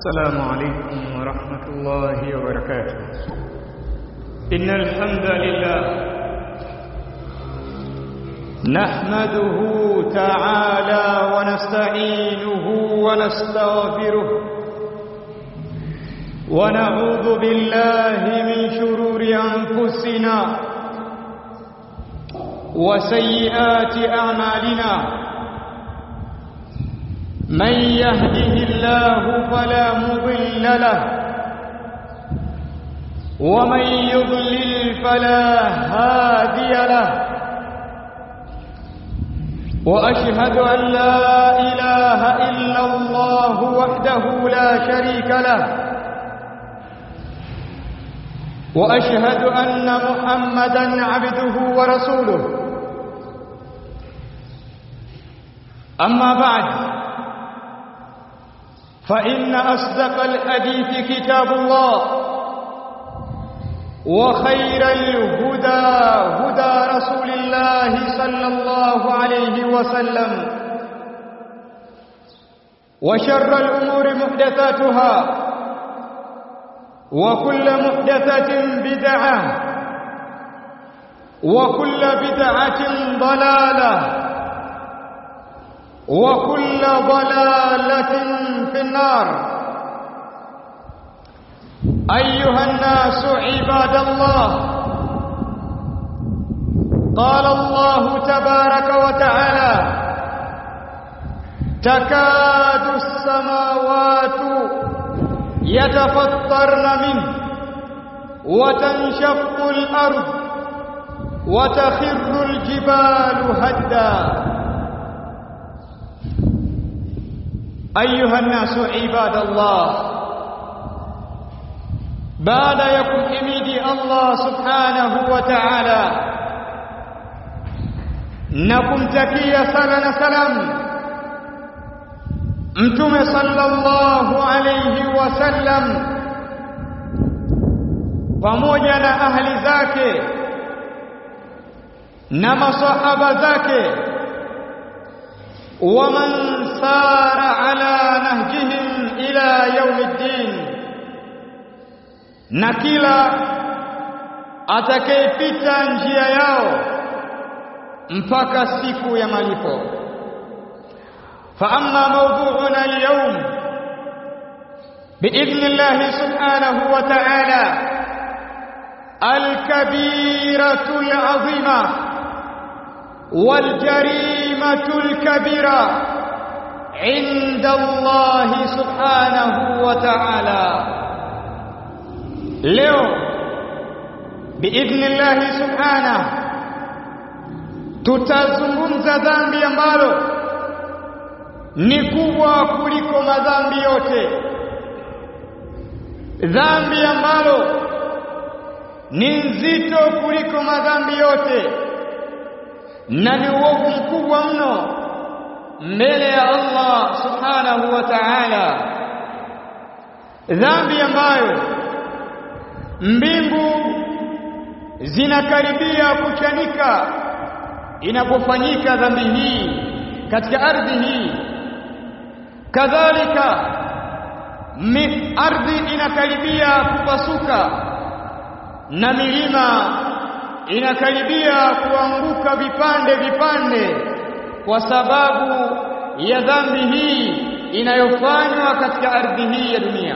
السلام عليكم ورحمة الله وبركاته إن الحمد لله نحمده تعالى ونستعينه ونستغفره ونعوذ بالله من شرور أنفسنا وسيئات أعمالنا من يهده الله فلا مضل له ومن يضلل فلا هادي له واشهد ان لا اله الا الله وحده لا شريك له واشهد ان محمدا عبده ورسوله اما بعد فإن أصدق الحديث كتاب الله وخير الهدى هدى رسول الله صلى الله عليه وسلم وشر الأمور محدثاتها وكل محدثة بدعة وكل بدعة ضلالة وكل ضلالة في النار أيها الناس عباد الله قال الله تبارك وتعالى تكاد السماوات يتفطرن منه وتنشق الأرض وتخر الجبال هدّا أيها الناس عباد الله بعد يكون حميدي الله سبحانه وتعالى نكم تكيا سلام سلام mtume sallallahu alayhi wasallam pamoja na ahli zake na masahaba zake ومن سار على نهجهم إلى يوم الدين na kila atakayepita njia yao mpaka siku ya malipo فأما موضوعنا اليوم بإذن الله سبحانه وتعالى الكبيرة العظيمة والجريمة الكبيرة عند الله سبحانه وتعالى leo biidhnillahi subhanahu tutazungumza dhambi ambalo ni kubwa kuliko madhambi yote dhambi ambalo ni nzito kuliko madhambi yote na ni uovu mkubwa mno mbele ya Allah subhanahu wa ta'ala dhambi ambayo mbingu zinakaribia kuchanika inapofanyika dhambi hii katika ardhi hii kadhalika ardhi inakaribia kupasuka na milima inakaribia kuanguka vipande vipande kwa sababu ya dhambi hii inayofanywa katika ardhi hii ya dunia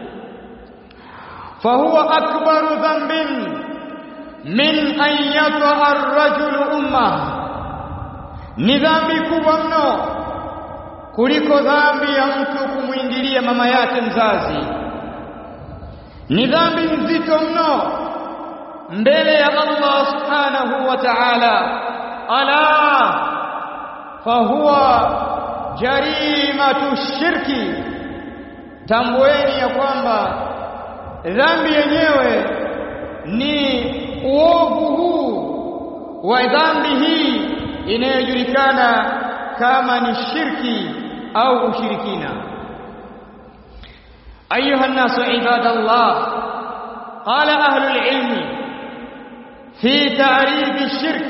fahuwa akbaru dhanbin min an yata ar-rajulu umma ni dhambi kubwa mno kuliko dhambi ya mtu kumwingilia mama yake mzazi ni dhambi nzito mno mbele ya Allah subhanahu wa ta'ala ala fahuwa jarimatu shirki tambueni ya kwamba dhambi yenyewe ni uovu huu wa dhambi hii inayojulikana kama ni shirki au ushirikina ayuha nasu ibadallah qala ahlul ilmi في تعريف الشرك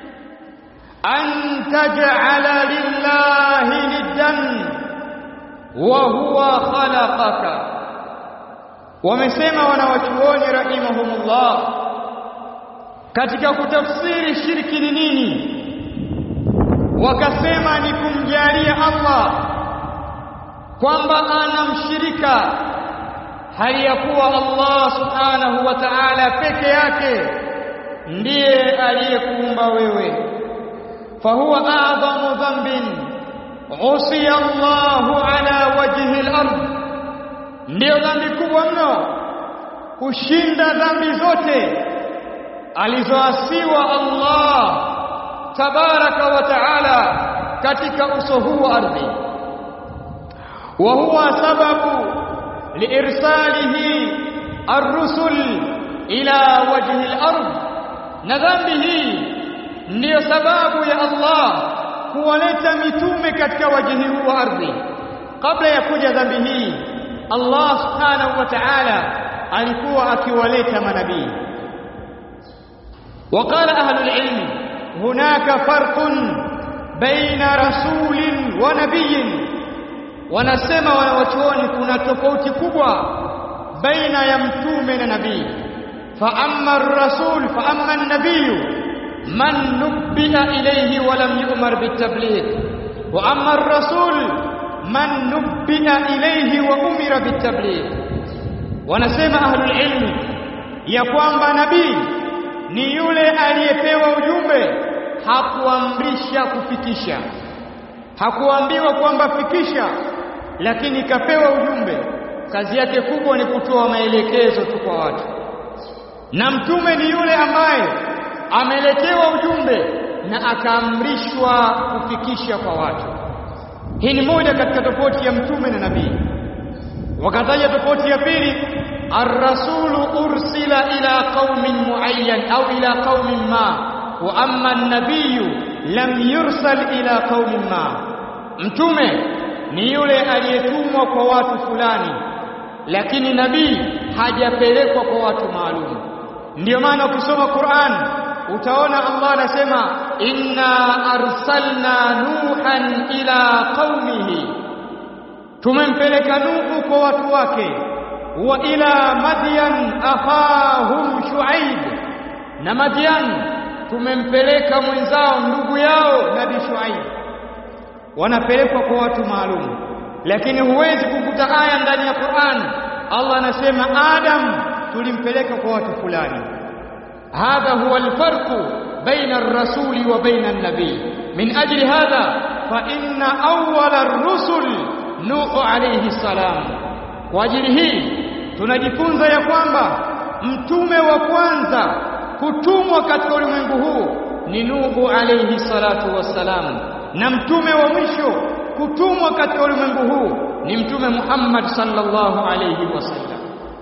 أن تجعل لله ندا wa huwa khalaqaka wamesema wanawachuoni rahimahumullah katika kutafsiri shirki ni nini wakasema ni kumjalia Allah kwamba ana mshirika hali ya kuwa Allah subhanahu wa ta'ala peke yake ndiye aliyekuumba wewe fahuwa a'dhamu dhanbin usiya Allahu ala wajhi al-ard ndiyo dhambi kubwa mno kushinda dhambi zote alizoasiwa Allah tabaraka wa taala katika uso huu wa ardhi wa huwa sababu liirsalihi ar-rusul ila wajhi al-ard na dhambi hii ndiyo sababu ya Allah kuwaleta mitume katika wajhi huu wa ardhi kabla ya kuja dhambi hii Allah subhanahu wa ta'ala alikuwa akiwaleta manabii وقال أهل العلم هناك فرق بين رسول ونبي wanasema wanawachuoni kuna tofauti kubwa baina ya mtume na nabii fa amma ar-rasul fa amma an-nabiy man nubbiha ilayhi wa lam yu'mar bit-tabligh wa amma ar-rasul man nubbiha ilayhi wa umira bit-tabligh wanasema ahlul ilmi ya kwamba nabii ni yule aliyepewa ujumbe hakuamrisha kufikisha hakuambiwa kwamba fikisha lakini kapewa ujumbe kazi yake kubwa ni kutoa maelekezo tu kwa watu na mtume ni yule ambaye ameletewa ujumbe na akaamrishwa kufikisha kwa watu hii ni moja katika tofauti ya mtume na nabii wakataja tofauti ya pili الرسول أرسل إلى قوم معين أو إلى قوم ما وأما النبي لم يرسل إلى قوم ما mtume ni yule aliyetumwa kwa watu fulani lakini nabii hajapelekwa kwa watu maalum ndio maana ukisoma Qur'an utaona Allah anasema inna arsalna nuhan ila qaumihi tumempeleka nuhu kwa watu wake wa ila madyan akhahum shuaib na madyan tumempeleka mwenzao ndugu yao nabii shuaib wanapelekwa kwa watu maalum lakini huwezi kukuta aya ndani ya Qur'an Allah anasema Adam tulimpeleka kwa watu fulani hadha huwa alfarqu baina ar-rasuli wa baina an-nabi min ajli hadha fa inna awwala ar-rusul nuhu alayhi salam kwa ajili hii tunajifunza ya kwamba mtume wa kwanza kutumwa katika ulimwengu huu ni Nuhu alayhi salatu wassalam na mtume wa mwisho kutumwa katika ulimwengu huu ni mtume Muhammad sallallahu alayhi wasallam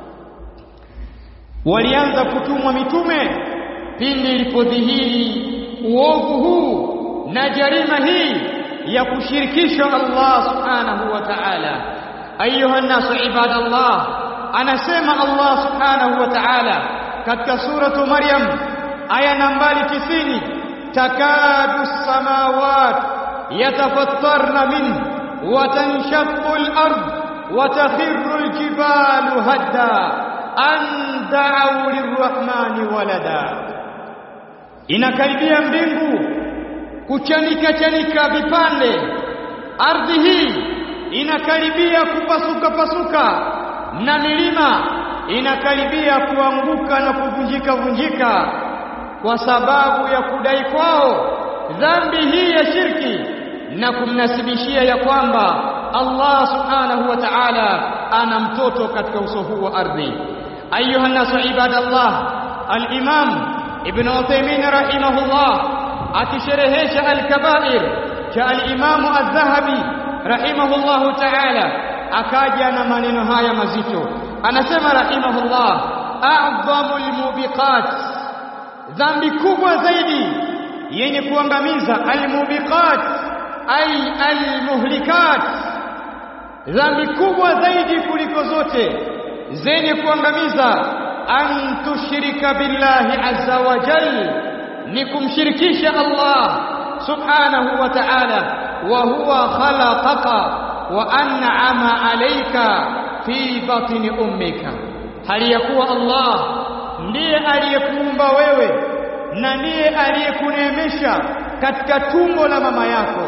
walianza kutumwa mitume pindi ilipodhihiri uovu huu na jarima hii ya kushirikisha Allah subhanahu wa ta'ala ayuha nasu ibadallah anasema Allah subhanahu wa ta'ala katika suratu Maryam aya nambari 90 takadu samawat yatafattarna min wa tanshaqqu al-ard wa takhirru al-jibalu hadda an da'u lirrahmani walada inakaribia mbingu kuchanika chanika vipande ardhi hii inakaribia kupasuka pasuka na milima inakaribia kuanguka na kuvunjika vunjika kwa sababu ya kudai kwao dhambi hii ya shirki na kumnasibishia ya kwamba Allah subhanahu wa ta'ala ana mtoto katika uso huu wa ardhi ayuha nasu ibadallah al-imam ibn Uthaymeen rahimahullah akisherehesha al-kabair cha al-imam az-zahabi rahimahullahu ta'ala akaja na maneno haya mazito anasema rahimahullah a'dhamul mubiqat dhambi kubwa zaidi yenye kuangamiza almubiqat ay almuhlikat dhambi kubwa zaidi kuliko zote zenye kuangamiza an tushrika billahi azza wa jal ni kumshirikisha Allah subhanahu wa ta'ala wa huwa khalaqaka wa an'ama alayka fi batni ummika hali ya kuwa Allah ndiye aliyekuumba wewe na ndiye aliyekuneemesha katika tumbo la mama yako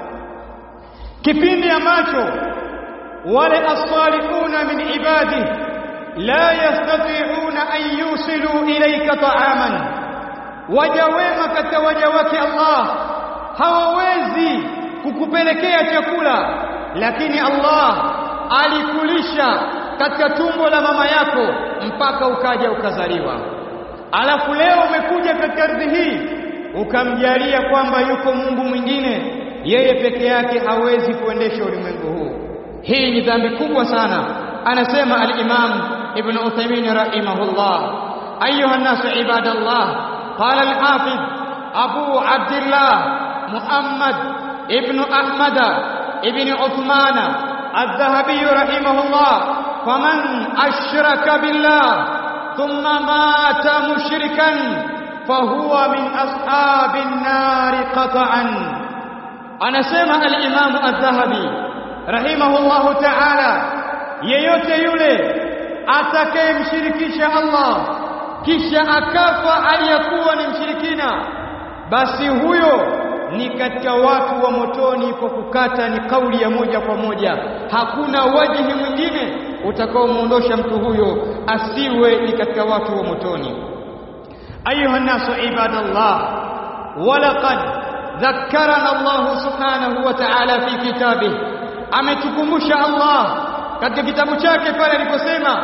kipindi ambacho wale as-salihuna min ibadi la yastati'una an yusilu ilayka ta'aman waja wema katika waja wake Allah hawawezi kukupelekea chakula lakini Allah alikulisha katika tumbo la mama yako mpaka ukaja ukazaliwa alafu leo umekuja katika ardhi hii ukamjalia kwamba yuko Mungu mwingine yeye peke yake hawezi kuendesha ulimwengu huu hii ni dhambi kubwa sana anasema al-Imam Ibn Uthaymeen rahimahullah ayuha nasu ibadallah qala al-Hafiz Abu Abdullah Muhammad ibn Ahmad ibn Uthman الذهبي رحمه الله فمن أشرك بالله ثم مات مشركا فهو من أصحاب النار قطعا أنا سمع الإمام الذهبي رحمه الله تعالى yeyote yule atakayemshirikisha Allah kisha akafa aliyekuwa ni mshirikina basi huyo ni katika watu wa motoni kwa kukata ni kauli ya moja kwa moja hakuna wajihi mwingine utakaomuondosha mtu huyo asiwe ni katika watu wa motoni ayuha nasu ibadallah walaqad dhakkarana Allah subhanahu wa ta'ala fi kitabih ametukumbusha Allah katika kitabu chake pale aliposema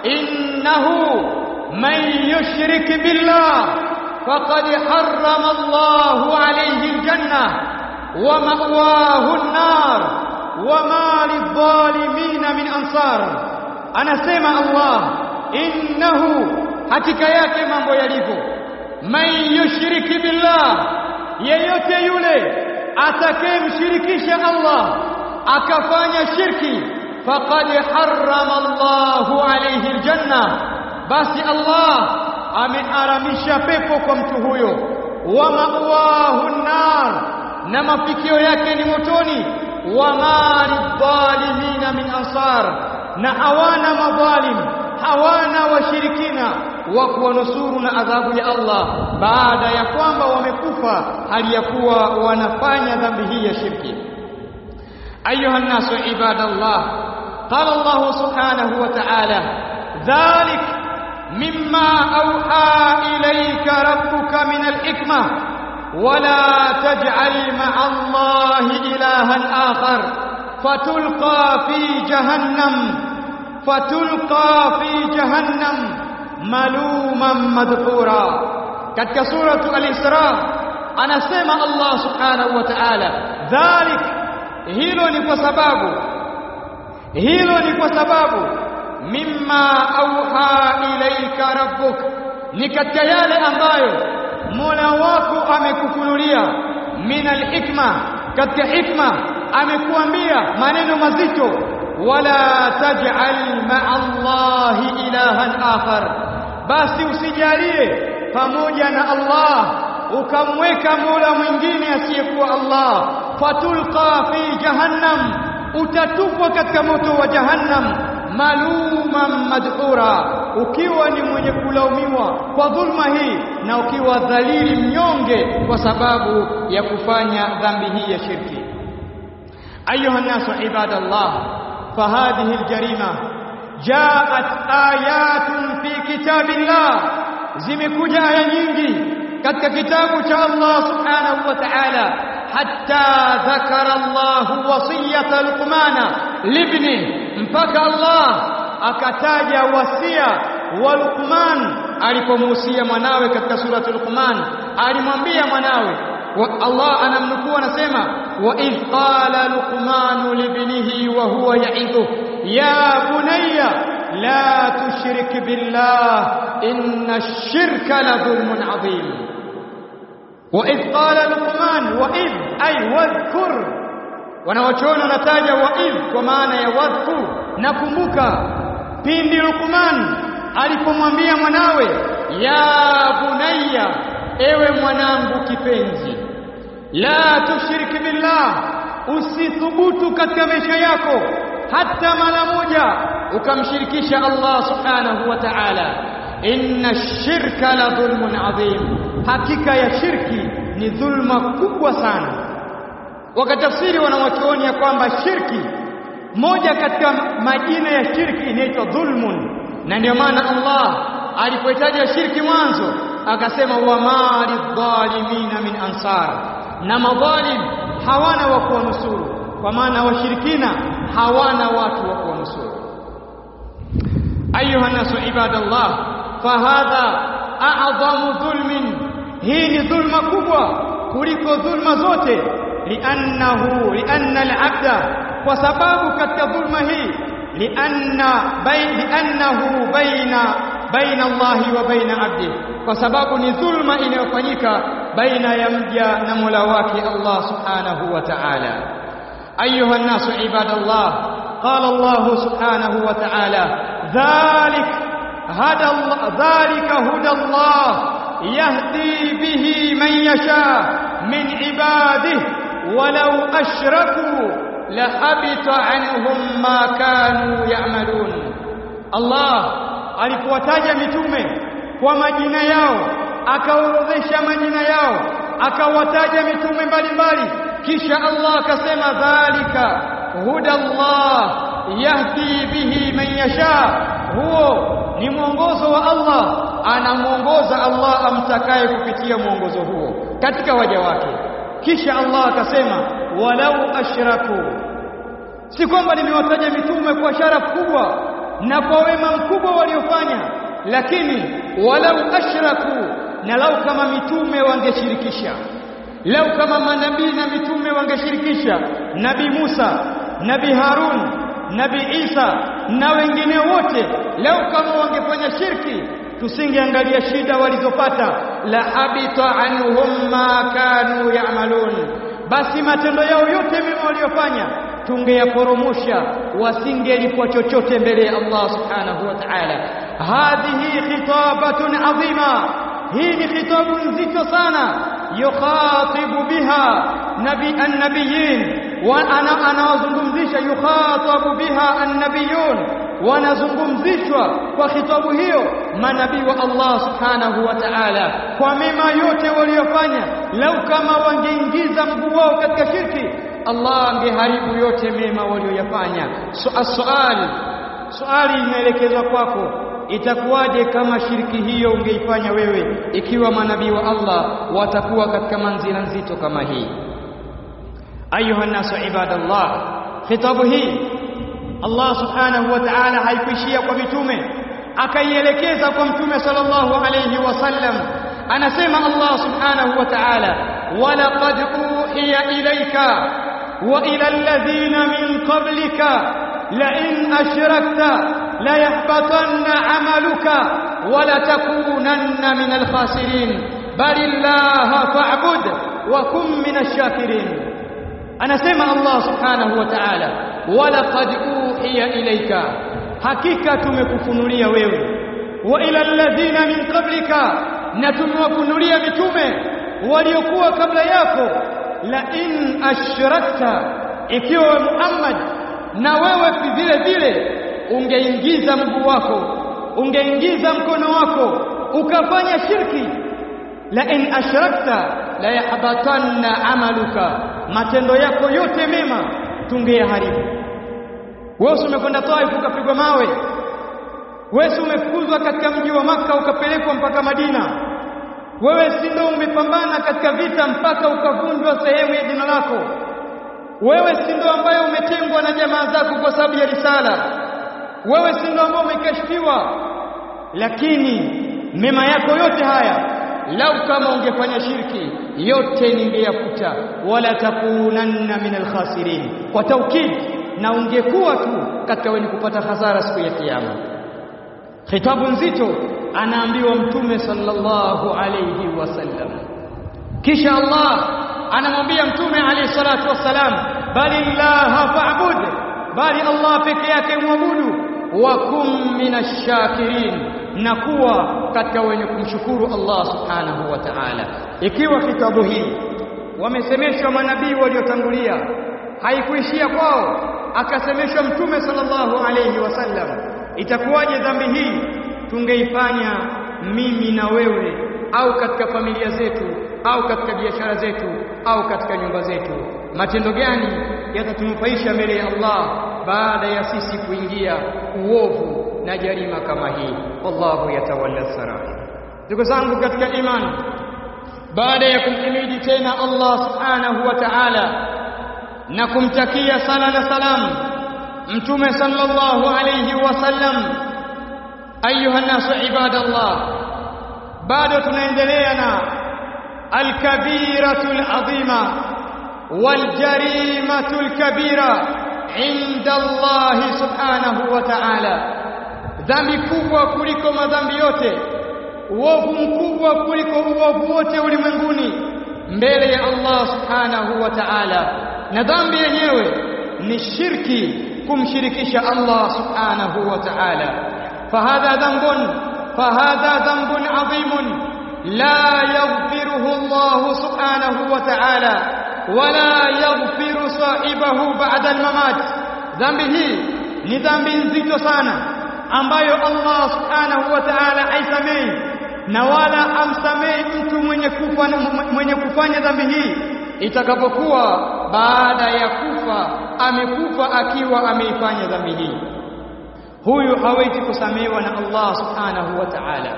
innahu man yushrik billah faqad harrama Allahu alayhi aljanna wa ma'wahu an-nar wa ma lidh-dhalimin min ansar anasema Allah innahu hakika yake mambo yalivyo man yushriki billah yeyote yule atakayemshirikisha Allah akafanya shirki faqad harrama Allahu alayhi aljanna basi Allah ameharamisha pepo kwa mtu huyo wa ma'wahu nar na mafikio yake ni motoni wa malidhalimina min ansar na hawana madhalim hawana washirikina wa kuwanusuru na adhabu ya Allah baada ya kwamba wamekufa hali ya kuwa wanafanya dhambi hii ya shirki ayuha nasu ibadallah qala Allah subhanahu wa ta'ala dhalik مما أوحى إليك ربك من الحكمة ولا تجعل مع الله إلها آخر فتلقى في جهنم فتلقى في جهنم ملوما مدحورا katika suratu al-Isra anasema Allah subhanahu wa ta'ala dhalik hilo ni kwa sababu hilo ni kwa sababu mimma auha ilaika rabbuk ni katika yale ambayo Mola wako amekufunulia min alhikma katika hikma amekuambia maneno mazito wala taj'al ma'a Allahi ilahan akhar basi usijalie pamoja na Allah ukamweka Mola mwingine asiyekuwa Allah fatulqa fi jahannam utatupwa katika moto wa jahannam maluman madhura ukiwa ni mwenye kulaumiwa kwa dhulma hii na ukiwa dhalili mnyonge kwa sababu ya kufanya dhambi hii ya shirki ayuha nasu ibadallah fahadhihi aljarima jaat ayatun fi kitabillah zimekuja aya nyingi katika kitabu cha Allah subhanahu wa ta'ala hatta dhakara Allah wasiyata luqmana libni mpaka Allah akataja wasia wa Luqman alipomuhusia mwanawe katika suratu Luqman alimwambia mwanawe Allah anamnukuu anasema wa idh qala luqman libnihi wa huwa ya'idhu ya bunayya la tushrik billah inna ash-shirka la dhulmun 'adhim wa idh qala luqman wa idh ay wadhkur wanawachoona wanataja waidh kwa maana ya wadhkur nakumbuka pindi Luqman alipomwambia mwanawe ya bunayya ewe mwanangu kipenzi la tushiriki billah usithubutu katika maisha yako hata mara moja ukamshirikisha Allah subhanahu wa ta'ala inna shirka la dhulmun adhim hakika ya shirki ni dhulma kubwa sana wakatafsiri wanawachuoni ya kwamba shirki moja katika majina ya shirki inaitwa dhulmun na ndio maana Allah alipoitaja shirki mwanzo akasema wa mali dhalimina min ansar na madhalim hawana wa kuwanusuru kwa maana washirikina hawana watu wa kuwanusuru ayuha nasu ibadallah fahadha a'dhamu dhulmin hii ni dhulma kubwa kuliko dhulma zote liannahu lianna al-abda kwa sababu katika dhulma hii lianna bay, liannahu baina baina Allahi wa baina abdi kwa sababu ni dhulma inayofanyika baina ya mja na Mola wake Allah subhanahu wa ta'ala ayuha nasu ibadallah qala Allah subhanahu wa ta'ala dhalik hada Allah dhalika huda Allah yahdi bihi man yasha min ibadihi walau ashraku lahabita anhum ma kanu ya'malun Allah alipowataja mitume kwa majina yao akaorodhesha majina yao akawataja mitume mbalimbali kisha Allah akasema dhalika huda Allah yahdi bihi man yasha huo ni mwongozo wa Allah anamuongoza Allah amtakaye kupitia mwongozo huo katika waja wake kisha Allah akasema walau ashraku si kwamba nimewataja mitume kwa sharafu kubwa na kwa wema mkubwa waliofanya lakini walau ashraku na lau kama mitume wangeshirikisha lau kama manabii na mitume wangeshirikisha nabii Musa nabii Harun nabii Isa na wengine wote lau kama wangefanya shirki tusingeangalia shida walizopata la habita anhum ma kanu ya'malun basi matendo yao yote mema waliyofanya tungeyaporomosha wasingelipwa chochote mbele ya Allah subhanahu wa ta'ala hadhihi khitabatun adhima hii ni khitabu nzito sana yukhatibu biha nabi an-nabiyyin wa ana anawazungumzisha yukhatabu biha an-nabiyyun wanazungumzishwa kwa khitabu hiyo manabii wa Allah subhanahu wa ta'ala kwa mema yote waliyofanya lau kama wangeingiza mguu wao katika shirki Allah angeharibu yote mema walioyafanya so, swali swali inaelekezwa kwako itakuwaje kama shirki hiyo ungeifanya wewe ikiwa manabii wa Allah watakuwa katika manzila nzito kama hii ayuha nasu ibadallah khitabu hii Allah subhanahu wa ta'ala haikuishia kwa mitume akaielekeza kwa mtume sallallahu alayhi wasallam anasema Allah subhanahu wa ta'ala walaqad uhiya ilayka wa ila alladhina min qablika la in ashrakta la yahbatanna 'amaluka wa la takunanna min al-khasirin bal illaha fa'bud wa kun min ash-shakirin anasema Allah subhanahu wa ta'ala walaqad uhiya ilayka hakika tumekufunulia wewe wa ila alladhina min qablika na tumewafunulia mitume waliokuwa kabla yako la in ashrakta ikiwa Muhammad na wewe vile vile ungeingiza mguu wako ungeingiza mkono wako ukafanya shirki la in ashrakta la yahbatanna amaluka matendo yako yote mema tungeyaharibu wewe umekwenda Taif ukapigwa mawe wewe umefukuzwa katika mji wa maka ukapelekwa mpaka Madina wewe si ndio umepambana katika vita mpaka ukavunjwa sehemu ya jina lako wewe si ndio ambaye umetengwa na jamaa zako kwa sababu ya risala wewe si ndio ambaye umekashfiwa lakini mema yako yote haya lau kama ungefanya shirki yote ningeyafuta wala takunanna min alkhasirin kwa taukid na ungekuwa tu katika wenye kupata hasara siku ya kiyama khitabu nzito anaambiwa mtume sallallahu alayhi wasallam kisha Allah anamwambia mtume alayhi salatu wassalam bali llaha fa'bud bali Allah peke yake muabudu wa kum minashakirin na kuwa katika wenye kumshukuru Allah subhanahu wa ta'ala ikiwa kitabu hii wamesemeshwa manabii waliotangulia haikuishia kwao akasemeshwa mtume sallallahu alayhi wasallam itakuwaje dhambi hii tungeifanya mimi na wewe au katika familia zetu au katika biashara zetu au katika nyumba zetu matendo gani yatatunufaisha mbele ya Allah baada ya sisi kuingia uovu na jarima kama hii wallahu yatawalla sara ndugu zangu katika imani baada ya kumhimidi tena Allah subhanahu wa ta'ala na kumtakia sala na salam mtume sallallahu alayhi wasallam ayuha nasu ibadallah bado tunaendelea na alkabiratu alazima waljarimatu alkabira inda Allah subhanahu wa ta'ala dhambi kubwa kuliko madhambi yote uovu mkubwa kuliko uovu wote ulimwenguni mbele ya Allah subhanahu wa ta'ala na dhambi yenyewe ni shirki kumshirikisha Allah subhanahu wa ta'ala fahadha dhanbun fahadha dhanbun adhimun la yaghfiruhu Allah subhanahu wa ta'ala wala yaghfiru sahibahu ba'da al-mamat dhambi hii ni dhambi nzito sana ambayo Allah subhanahu wa ta'ala haisamehi na wala amsamehi mtu mwenye kufa mwenye kufanya dhambi hii itakapokuwa baada ya kufa amekufa akiwa ameifanya dhambi hii huyu hawezi kusamehewa na Allah subhanahu wa ta'ala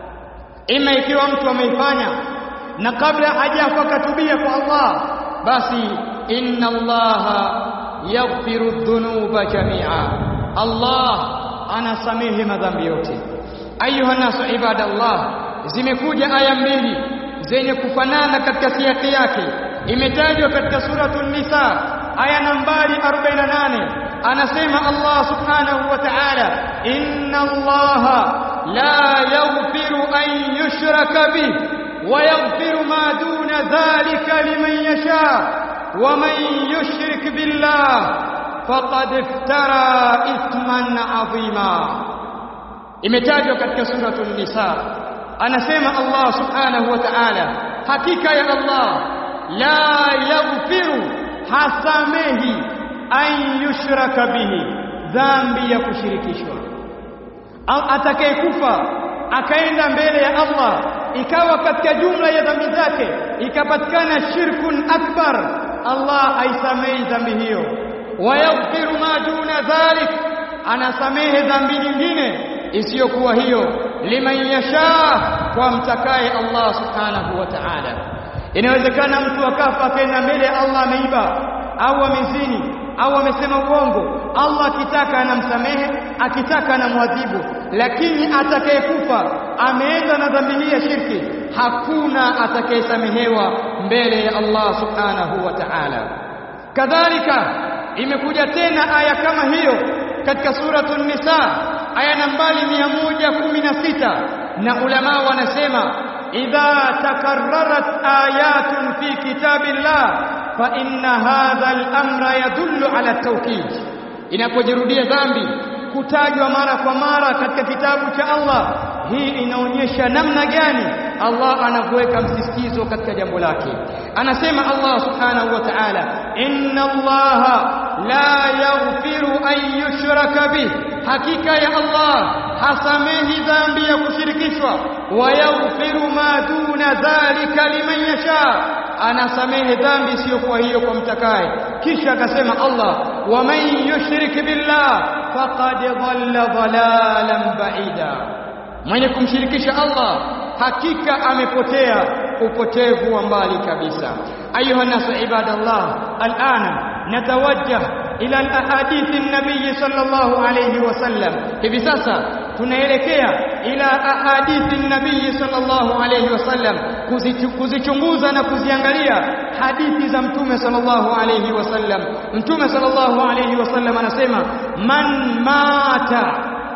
ima ikiwa mtu ameifanya na kabla hajafa katubia kwa Allah basi inna Allah yaghfiru dhunuba jami'a Allah anasamehe madhambi yote ayuha nasu ibadallah zimekuja aya mbili zenye kufanana katika siyaki yake imetajwa katika suratul nisa aya nambari 48 anasema Allah subhanahu wa ta'ala inna Allah la yaghfiru an yushraka bih wa yaghfiru ma duna dhalika liman yasha wa man yushrik billah faqad iftara ithman adhima imetajwa katika suratul nisa anasema Allah subhanahu wa ta'ala hakika ya Allah la yaghfiru hasamehi an yushraka bihi dhambi ya kushirikishwa au atakayekufa akaenda mbele ya Allah ikawa katika jumla ya dhambi zake ikapatikana shirkun akbar Allah haisamehi dhambi hiyo wayaghfiru ma duna dhalik anasamehe dhambi nyingine isiyokuwa hiyo liman yasha kwa mtakaye Allah subhanahu wa ta'ala inawezekana mtu akafa akaenda mbele ya Allah ameiba au amezini au amesema uongo Allah akitaka anamsamehe akitaka anamwadhibu lakini atakayekufa ameenda na dhambi hii ya shirki hakuna atakayesamehewa mbele ya Allah subhanahu wa ta'ala kadhalika imekuja tena aya kama hiyo katika suratul nisa aya nambari 116 na ulama wanasema idha takarrarat ayatun fi kitabillah fa inna hadha al-amra yadullu ala at-tawkid inapojirudia dhambi kutajwa mara kwa mara katika kitabu cha Allah hii inaonyesha namna gani Allah anavyoweka msisitizo katika jambo lake anasema Allah subhanahu wa ta'ala inna Allah la yaghfiru an yushraka bih hakika ya Allah hasamehi dhambi ya kushirikishwa wa yaghfiru ma duna dhalika liman yasha anasamehe dhambi isiyokuwa hiyo kwa mtakaye kisha akasema Allah wa man yushrik billah faqad dhalla dhalalan ba'ida mwenye kumshirikisha Allah hakika amepotea upotevu wa mbali kabisa ayuha nasu ibadallah alana natawajjah ila alahadithi an-nabiy sallallahu alayhi wasallam hivi sasa tunaelekea ila ahadithi an-nabiy sallallahu alayhi wasallam kuzichunguza na kuziangalia hadithi za mtume sallallahu alayhi wasallam mtume sallallahu alayhi wasallam anasema man mata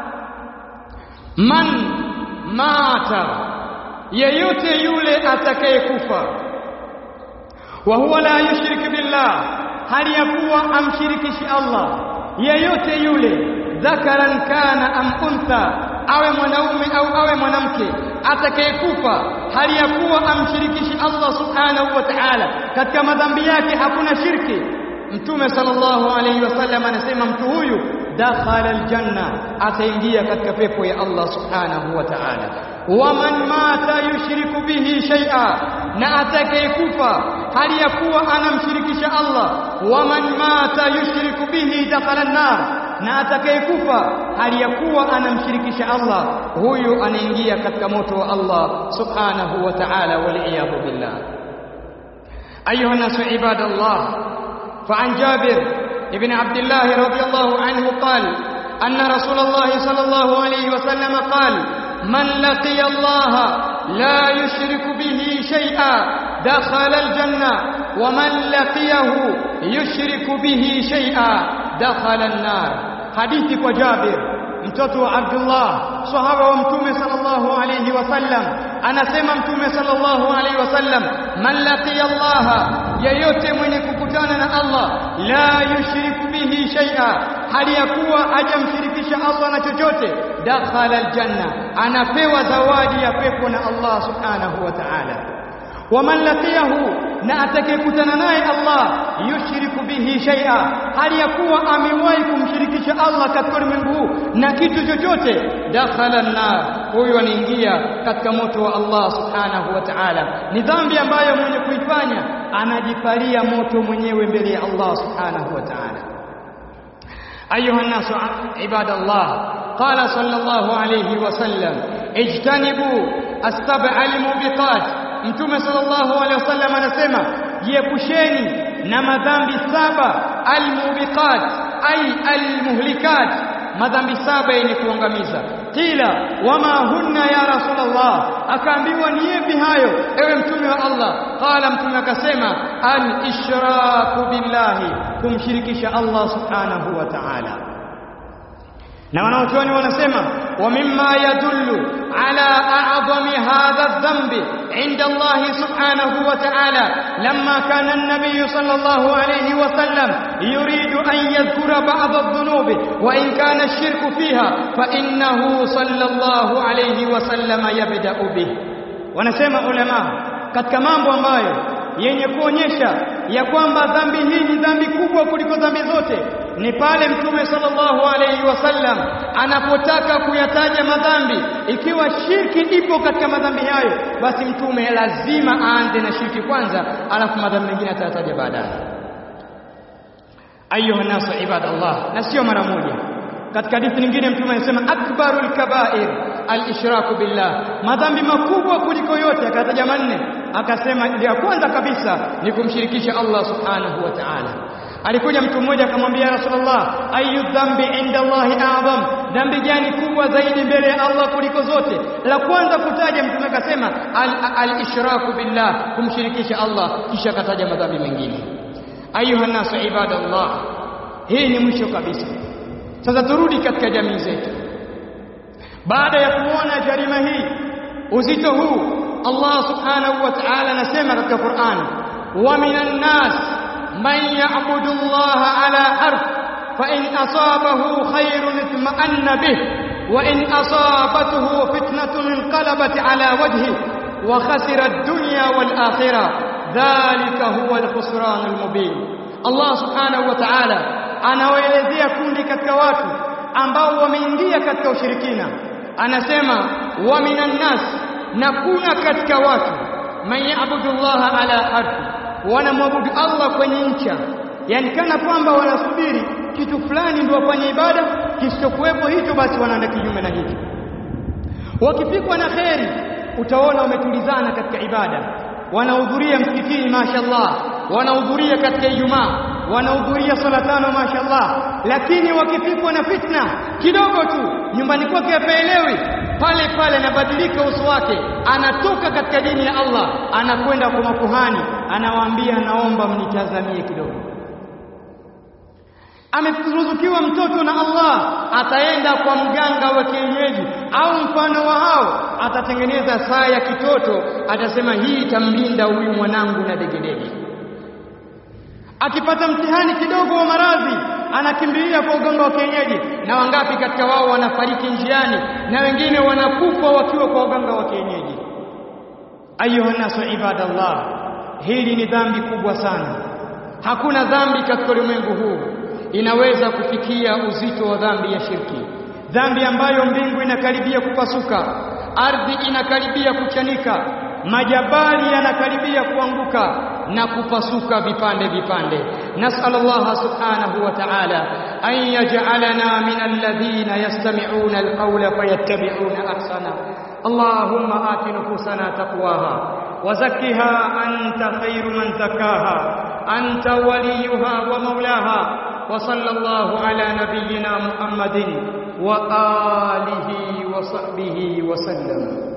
man mata yeyote yule atakayekufa wa huwa la yushrik billah hali ya kuwa amshirikishi Allah yeyote yule dhakaran kana am untha awe mwanaume au awe mwanamke atakayekufa hali ya kuwa amshirikishi Allah subhanahu wa ta'ala katika madhambi yake hakuna shirki mtume sallallahu alayhi wasallam anasema mtu huyu dakhala aljanna ataingia katika pepo ya Allah subhanahu wa ta'ala waman mata yushriku bihi shay'a na atakayekufa hali ya kuwa anamshirikisha Allah waman mata yushriku bihi dakhala an-nar na atakayekufa hali ya kuwa anamshirikisha Allah huyu anaingia katika moto wa Allah subhanahu wa ta'ala wal iyad billah ayuha nasu ibadallah فعن جابر ابن عبد الله رضي الله عنه قال أن رسول الله صلى الله عليه وسلم قال من لقي الله لا يشرك به شيئا دخل الجنة ومن لقيه يشرك به شيئا دخل النار حديث وجابر mtoto wa Abdullah sahaba wa mtume sallallahu alayhi wasallam anasema mtume sallallahu alayhi wasallam man laqiya Allah yeyote mwenye kukutana na Allah la yushriku bihi shay'a hali ya kuwa hajamshirikisha Allah na chochote dakhala aljanna anapewa zawadi ya pepo na Allah subhanahu wa ta'ala waman laqiyahu na atakayekutana naye Allah yushriku bihi shay'a hali ya kuwa amewahi kumshirikisha Allah katika ulimwengu huu na kitu chochote dakhala an-nar huyo anaingia katika moto wa Allah subhanahu wa ta'ala ni dhambi ambayo mwenye kuifanya anajipalia moto mwenyewe mbele ya Allah subhanahu wa ta'ala ayuha an-nasu ibadallah qala sallallahu alayhi wa sallam ijtanibu as-sab'a al-mubiqat Mtume sallallahu alaihi wasallam anasema jiepusheni na madhambi saba almubiqat ay almuhlikat madhambi saba yenye kuangamiza kila wama hunna ya rasulullah akaambiwa ni yapi hayo ewe mtume wa Allah qala mtume akasema al-ishraku billahi kumshirikisha Allah subhanahu wa ta'ala na wanaochuoni wanasema wa mimma yadullu ala a'zami hadha adh-dhanbi 'inda Allah subhanahu wa ta'ala lamma kana an-nabiy sallallahu alayhi wa sallam yuridu an yadhkura ba'd adh-dhunub wa in kana ash-shirku fiha fa innahu sallallahu alayhi wa sallam yabda'u bih wanasema ulama katika mambo ambayo yenye kuonyesha ya kwamba dhambi hii ni dhambi kubwa kuliko dhambi zote ni pale mtume sallallahu alayhi wasallam anapotaka kuyataja madhambi ikiwa shirki ipo katika madhambi hayo basi mtume lazima aanze na shirki kwanza alafu madhambi mengine atayataja baadaye ayuha nasu ibadallah na sio mara moja katika hadithi nyingine mtume anasema akbarul kaba'ir al-ishraku billah madhambi makubwa kuliko yote akataja manne akasema ya kwanza kabisa ni kumshirikisha Allah subhanahu wa ta'ala alikuja mtu mmoja akamwambia Rasulullah ayu dhambi inda Allah a'zam dhambi gani kubwa zaidi mbele ya Allah kuliko zote la kwanza kutaja mtume akasema al-ishraku billah kumshirikisha Allah kisha akataja madhambi mengine ayuha nasu ibadallah hii ni mwisho kabisa sasa turudi katika jamii zetu baada ya kuona jarima hii uzito huu Allah subhanahu wa ta'ala anasema katika Qur'an wa minan nas man ya'budu Allah ala harf fa in asabahu khairun itma'anna bih wa in asabathu fitnatun inqalabat ala wajhi wa khasira ad-dunya wal akhirah dhalika huwa al-khusran al-mubin Allah subhanahu wa ta'ala anawaelezea kundi katika watu ambao wameingia katika ushirikina anasema wa minan nas na kuna katika watu man yaabudu Allah ala harfi wanamwabudu Allah kwenye ncha yani kana kwamba wanasubiri kitu fulani ndio wafanye ibada kisichokuwepo hicho basi wanaenda kinyume na hicho wakipikwa na kheri utaona wametulizana katika ibada wanahudhuria msikitini mashaallah wanahudhuria katika Ijumaa wanahudhuria swala tano mashaallah lakini wakipikwa na fitna kidogo tu nyumbani kwake hapaelewi pale pale anabadilika uso wake anatoka katika dini ya Allah anakwenda kwa makuhani anawaambia naomba mnitazamie kidogo ameruzukiwa mtoto na Allah ataenda kwa mganga wa kienyeji au mfano wa hao atatengeneza saa ya kitoto atasema hii itamlinda huyu mwanangu na degedege akipata mtihani kidogo wa maradhi anakimbilia kwa uganga wa kienyeji na wangapi katika wao wanafariki njiani na wengine wanakufa wakiwa kwa uganga wa kienyeji ayuha nasu ibadallah hili ni dhambi kubwa sana hakuna dhambi katika ulimwengu huu inaweza kufikia uzito wa dhambi ya shirki dhambi ambayo mbingu inakaribia kupasuka ardhi inakaribia kuchanika majabali yanakaribia kuanguka na kupasuka vipande vipande nasal Allah subhanahu wa ta'ala an yaj'alana min alladhina yastami'una alqawla fayattabi'una ahsana Allahumma ati nufusana taqwaha وزكها أنت خير من زكاها أنت وليها ومولاها وصلى الله على نبينا محمد وآله وصحبه وسلم